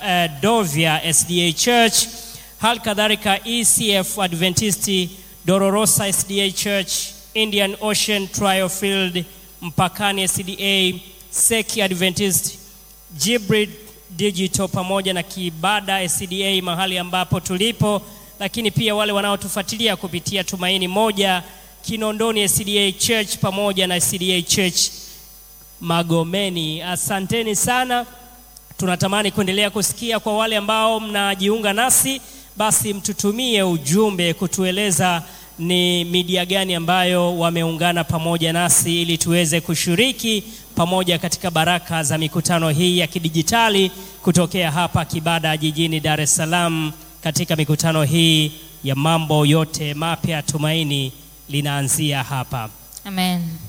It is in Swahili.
uh, Dovya SDA Church, hali kadhalika ECF Adventist Dororosa SDA Church, Indian Ocean Trial Field Mpakani SDA, Seki Adventist, Jibrid Digital pamoja na Kibada SDA mahali ambapo tulipo, lakini pia wale wanaotufuatilia kupitia Tumaini Moja, Kinondoni SDA Church pamoja na SDA Church Magomeni. Asanteni sana. Tunatamani kuendelea kusikia kwa wale ambao mnajiunga nasi, basi mtutumie ujumbe kutueleza ni media gani ambayo wameungana pamoja nasi ili tuweze kushiriki pamoja katika baraka za mikutano hii ya kidijitali kutokea hapa Kibada jijini Dar es Salaam katika mikutano hii ya mambo yote mapya. Tumaini linaanzia hapa. Amen.